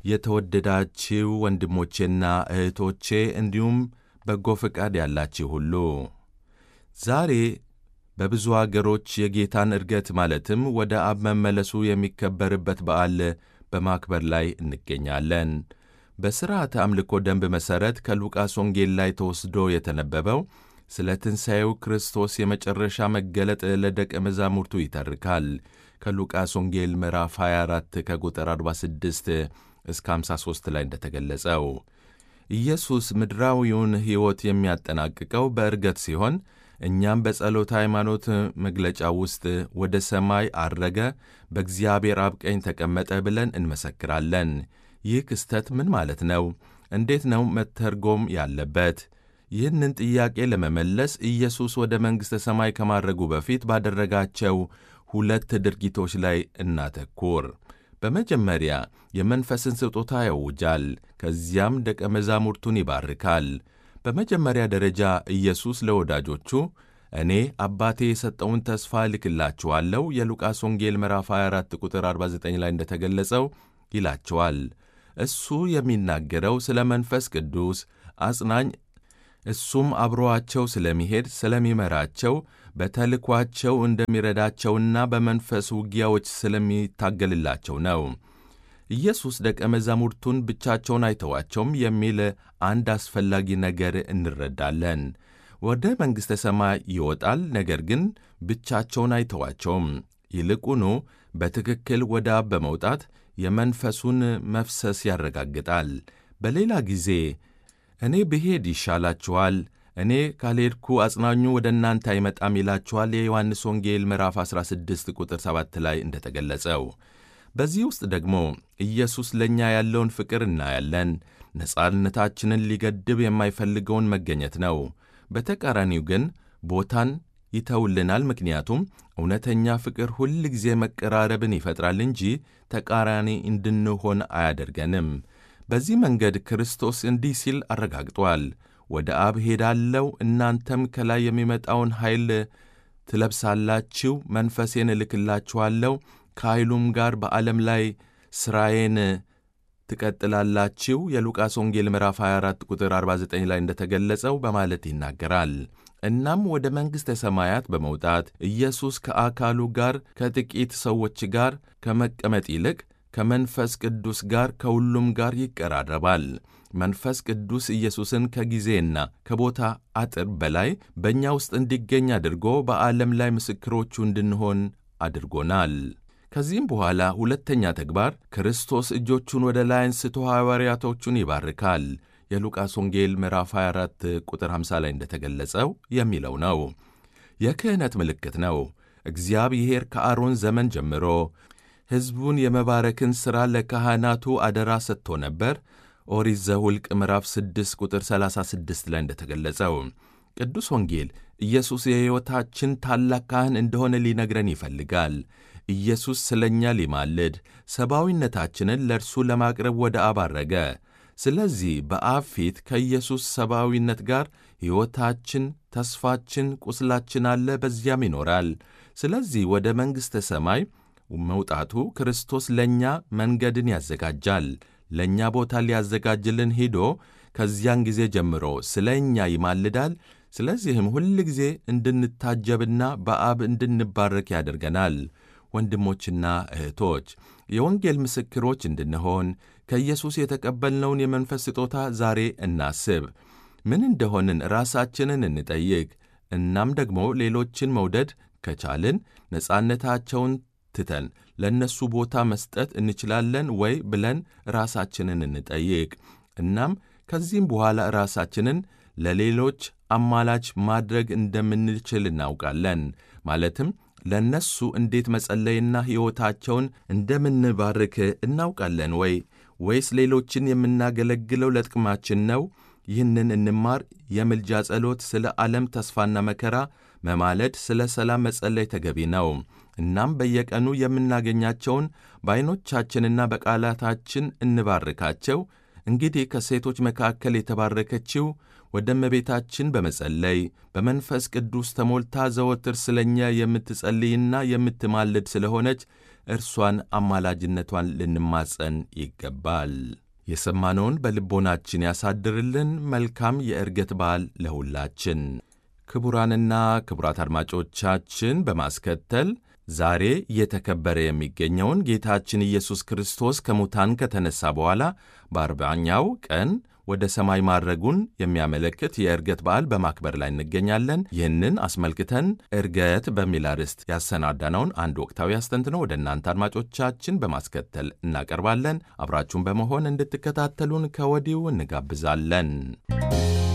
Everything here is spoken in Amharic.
የተወደዳችሁ ወንድሞቼና እህቶቼ እንዲሁም በጎ ፈቃድ ያላችሁ ሁሉ ዛሬ በብዙ አገሮች የጌታን ዕርገት ማለትም ወደ አብ መመለሱ የሚከበርበት በዓል በማክበር ላይ እንገኛለን። በሥርዓተ አምልኮ ደንብ መሠረት ከሉቃስ ወንጌል ላይ ተወስዶ የተነበበው ስለ ትንሣኤው ክርስቶስ የመጨረሻ መገለጥ ለደቀ መዛሙርቱ ይተርካል። ከሉቃስ ወንጌል ምዕራፍ 24 ከቁጥር 46 እስከ 53 ላይ እንደተገለጸው ኢየሱስ ምድራዊውን ሕይወት የሚያጠናቅቀው በዕርገት ሲሆን እኛም በጸሎተ ሃይማኖት መግለጫ ውስጥ ወደ ሰማይ አረገ፣ በእግዚአብሔር አብ ቀኝ ተቀመጠ ብለን እንመሰክራለን። ይህ ክስተት ምን ማለት ነው? እንዴት ነው መተርጎም ያለበት? ይህንን ጥያቄ ለመመለስ ኢየሱስ ወደ መንግሥተ ሰማይ ከማድረጉ በፊት ባደረጋቸው ሁለት ድርጊቶች ላይ እናተኩር። በመጀመሪያ የመንፈስን ስጦታ ያውጃል፣ ከዚያም ደቀ መዛሙርቱን ይባርካል። በመጀመሪያ ደረጃ ኢየሱስ ለወዳጆቹ እኔ አባቴ የሰጠውን ተስፋ እልክላችኋለሁ የሉቃስ ወንጌል ምዕራፍ 24 ቁጥር 49 ላይ እንደተገለጸው ይላቸዋል። እሱ የሚናገረው ስለ መንፈስ ቅዱስ አጽናኝ እሱም አብሮአቸው ስለሚሄድ ስለሚመራቸው በተልኳቸው እንደሚረዳቸውና በመንፈስ ውጊያዎች ስለሚታገልላቸው ነው። ኢየሱስ ደቀ መዛሙርቱን ብቻቸውን አይተዋቸውም የሚል አንድ አስፈላጊ ነገር እንረዳለን። ወደ መንግሥተ ሰማይ ይወጣል፣ ነገር ግን ብቻቸውን አይተዋቸውም። ይልቁኑ በትክክል ወደ አብ በመውጣት የመንፈሱን መፍሰስ ያረጋግጣል። በሌላ ጊዜ እኔ ብሄድ ይሻላችኋል፣ እኔ ካልሄድኩ አጽናኙ ወደ እናንተ አይመጣም ይላችኋል። የዮሐንስ ወንጌል ምዕራፍ 16 ቁጥር 7 ላይ እንደተገለጸው በዚህ ውስጥ ደግሞ ኢየሱስ ለእኛ ያለውን ፍቅር እናያለን። ነጻነታችንን ሊገድብ የማይፈልገውን መገኘት ነው። በተቃራኒው ግን ቦታን ይተውልናል። ምክንያቱም እውነተኛ ፍቅር ሁል ጊዜ መቀራረብን ይፈጥራል እንጂ ተቃራኒ እንድንሆን አያደርገንም። በዚህ መንገድ ክርስቶስ እንዲህ ሲል አረጋግጧል። ወደ አብ ሄዳለሁ፣ እናንተም ከላይ የሚመጣውን ኃይል ትለብሳላችሁ፣ መንፈሴን እልክላችኋለሁ ከኃይሉም ጋር በዓለም ላይ ሥራዬን ትቀጥላላችሁ የሉቃስ ወንጌል ምዕራፍ 24 ቁጥር 49 ላይ እንደተገለጸው በማለት ይናገራል። እናም ወደ መንግሥተ ሰማያት በመውጣት ኢየሱስ ከአካሉ ጋር ከጥቂት ሰዎች ጋር ከመቀመጥ ይልቅ ከመንፈስ ቅዱስ ጋር ከሁሉም ጋር ይቀራረባል። መንፈስ ቅዱስ ኢየሱስን ከጊዜና ከቦታ አጥር በላይ በእኛ ውስጥ እንዲገኝ አድርጎ በዓለም ላይ ምስክሮቹ እንድንሆን አድርጎናል። ከዚህም በኋላ ሁለተኛ ተግባር ክርስቶስ እጆቹን ወደ ላይ አንስቶ ሐዋርያቶቹን ይባርካል። የሉቃስ ወንጌል ምዕራፍ 24 ቁጥር 50 ላይ እንደተገለጸው የሚለው ነው። የክህነት ምልክት ነው። እግዚአብሔር ከአሮን ዘመን ጀምሮ ሕዝቡን የመባረክን ሥራ ለካህናቱ አደራ ሰጥቶ ነበር። ኦሪት ዘኍልቍ ምዕራፍ 6 ቁጥር 36 ላይ እንደተገለጸው ቅዱስ ወንጌል ኢየሱስ የሕይወታችን ታላቅ ካህን እንደሆነ ሊነግረን ይፈልጋል። ኢየሱስ ስለ እኛ ሊማልድ ሰብአዊነታችንን ለእርሱ ለማቅረብ ወደ አብ አረገ። ስለዚህ በአብ ፊት ከኢየሱስ ሰብአዊነት ጋር ሕይወታችን፣ ተስፋችን፣ ቁስላችን አለ፣ በዚያም ይኖራል። ስለዚህ ወደ መንግሥተ ሰማይ መውጣቱ ክርስቶስ ለእኛ መንገድን ያዘጋጃል። ለእኛ ቦታ ሊያዘጋጅልን ሂዶ ከዚያን ጊዜ ጀምሮ ስለ እኛ ይማልዳል። ስለዚህም ሁል ጊዜ እንድንታጀብና በአብ እንድንባረክ ያደርገናል። ወንድሞችና እህቶች የወንጌል ምስክሮች እንድንሆን ከኢየሱስ የተቀበልነውን የመንፈስ ስጦታ ዛሬ እናስብ። ምን እንደሆንን ራሳችንን እንጠይቅ። እናም ደግሞ ሌሎችን መውደድ ከቻልን ነጻነታቸውን ትተን ለእነሱ ቦታ መስጠት እንችላለን ወይ ብለን ራሳችንን እንጠይቅ። እናም ከዚህም በኋላ ራሳችንን ለሌሎች አማላች ማድረግ እንደምንችል እናውቃለን። ማለትም ለእነሱ እንዴት መጸለይና ሕይወታቸውን እንደምንባርክ እናውቃለን ወይ? ወይስ ሌሎችን የምናገለግለው ለጥቅማችን ነው? ይህንን እንማር። የምልጃ ጸሎት፣ ስለ ዓለም ተስፋና መከራ መማለድ፣ ስለ ሰላም መጸለይ ተገቢ ነው። እናም በየቀኑ የምናገኛቸውን በዐይኖቻችንና በቃላታችን እንባርካቸው። እንግዲህ ከሴቶች መካከል የተባረከችው ወደ እመቤታችን በመጸለይ በመንፈስ ቅዱስ ተሞልታ ዘወትር ስለ እኛ የምትጸልይና የምትማልድ ስለሆነች እርሷን አማላጅነቷን ልንማጸን ይገባል። የሰማነውን በልቦናችን ያሳድርልን። መልካም የዕርገት በዓል ለሁላችን። ክቡራንና ክቡራት አድማጮቻችን በማስከተል ዛሬ እየተከበረ የሚገኘውን ጌታችን ኢየሱስ ክርስቶስ ከሙታን ከተነሳ በኋላ በአርባኛው ቀን ወደ ሰማይ ማድረጉን የሚያመለክት የዕርገት በዓል በማክበር ላይ እንገኛለን። ይህንን አስመልክተን ዕርገት በሚል አርዕስት ያሰናዳነውን አንድ ወቅታዊ አስተንትኖ ወደ እናንተ አድማጮቻችን በማስከተል እናቀርባለን። አብራችሁን በመሆን እንድትከታተሉን ከወዲሁ እንጋብዛለን።